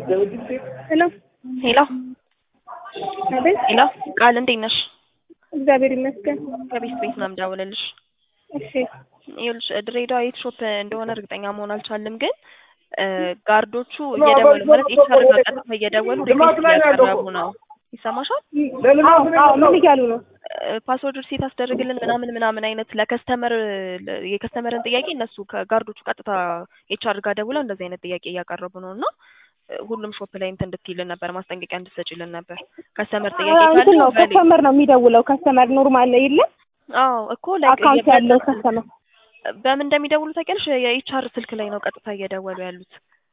ሄሎ ሄሎ አቤት። ሄሎ ቃል እንዴት ነሽ? እግዚአብሔር ይመስገን። ከቤት ቤት ነው የምደውልልሽ። እሺ ይኸውልሽ ድሬዳዋ የት ሾፕ እንደሆነ እርግጠኛ መሆን አልቻልም፣ ግን እ ጋርዶቹ እየደወሉ ማለት ኤችአር ጋር ቀጥታ እየደወሉ ሪኩዌስት እያቀረቡ ነው። ይሰማሻል? አዎ አዎ፣ ምን እያሉ ነው? ፓስወርድ ሪሴት አስደርግልን ምናምን ምናምን አይነት ለከስተመር የከስተመርን ጥያቄ እነሱ ከጋርዶቹ ቀጥታ ኤችአር ጋር ደውለው እንደዚህ አይነት ጥያቄ እያቀረቡ ነው እና እ ሁሉም ሾፕ ላይ እንትን እንድትይልን ነበር ማስጠንቀቂያ እንድትሰጪልን ነበር። ከስተመር ጥያቄ እንትን ነው ካለ በሌ- ከስተመር ነው የሚደውለው። ከስተመር ኖርማል ላይ የለም አዎ እኮ like አካውንት የበለጠ ያለው ከስተመር በምን እንደሚደውሉ ታውቂያለሽ? የኤችአር ስልክ ላይ ነው ቀጥታ እየደወሉ ያሉት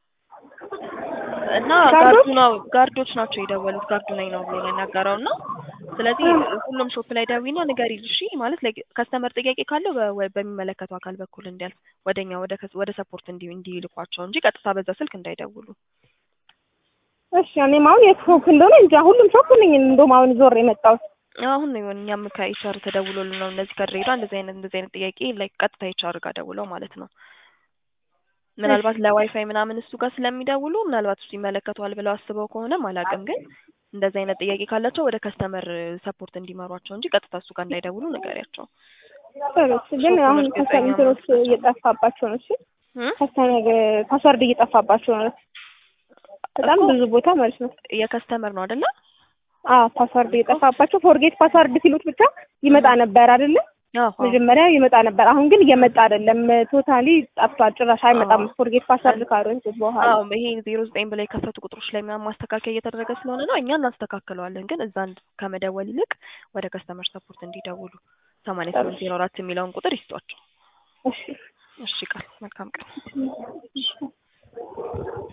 እና ጋርዶች? ጋርዱ ነው ጋርዶች ናቸው የደወሉት። ጋርዱ ላይ ነው ብሎ ነው የነገረው እና ስለዚህ ሁሉም ሾፕ ላይ ደዊና ንገሪል እሺ። ማለት ላይ ከስተመር ጥያቄ ካለው በ- ወ- በሚመለከተው አካል በኩል እንዲያልፍ ወደኛ ወደ ከስ- ወደ ሰፖርት እንዲ እንዲልኳቸው እንጂ ቀጥታ በዛ ስልክ እንዳይደውሉ። እሺ እኔም አሁን የት ሾፕ እንደሆነ እንጃ። ሁሉም ሾፕ ነኝ እንደውም አሁን ዞር የመጣሁት አሁን ነው የሆነ እኛም ከኤችአር ተደውሎልን ነው እንደዚህ ከድሬዳዋ እንደዚህ አይነት እንደዚህ አይነት ጥያቄ ላይ ቀጥታ ኤችአር ጋር ደውለው ማለት ነው። ምናልባት ለዋይፋይ ምናምን እሱ ጋር ስለሚደውሉ ምናልባት እሱ ይመለከተዋል ብለው አስበው ከሆነም አላውቅም፣ ግን እንደዚህ አይነት ጥያቄ ካላቸው ወደ ከስተመር ሰፖርት እንዲመሯቸው እንጂ ቀጥታ እሱ ጋር እንዳይደውሉ ንገሪያቸው። ሰሮች ግን ሾፑን አሁን እርግጠኛ ከስተመሮች መሆን እየጠፋባቸው ነው። እሺ እ? ከስተመር ፓስወርድ እየጠፋባቸው ነው። በጣም እኮ ብዙ ቦታ ማለት ነው። የከስተመር ነው አይደለ? አዎ ፓስወርድ እየጠፋባቸው ፎርጌት ፓስወርድ ሲሉት ብቻ ይመጣ ነበር አይደለ? አዎ አዎ። መጀመሪያ ይመጣ ነበር። አሁን ግን እየመጣ አይደለም። ቶታሊ ጠፍቷል። ጭራሽ አይመጣም። አዎ። ፎርጌት ፓስወርድ ካሉት በኋላ አዎ ይሄ ዜሮ ዘጠኝ ብላይ የከፈቱ ቁጥሮች ላይ ምናምን ማስተካከያ እየተደረገ ስለሆነ ነው። እኛ እናስተካክለዋለን፣ ግን እዛ እንድ- ከመደወል ይልቅ ወደ ከስተመር ሰፖርት እንዲደውሉ ሰማንያ ስምንት ዜሮ አራት የሚለውን ቁጥር ይስጧቸው። እሺ እሺ ቃል መልካም ቀን።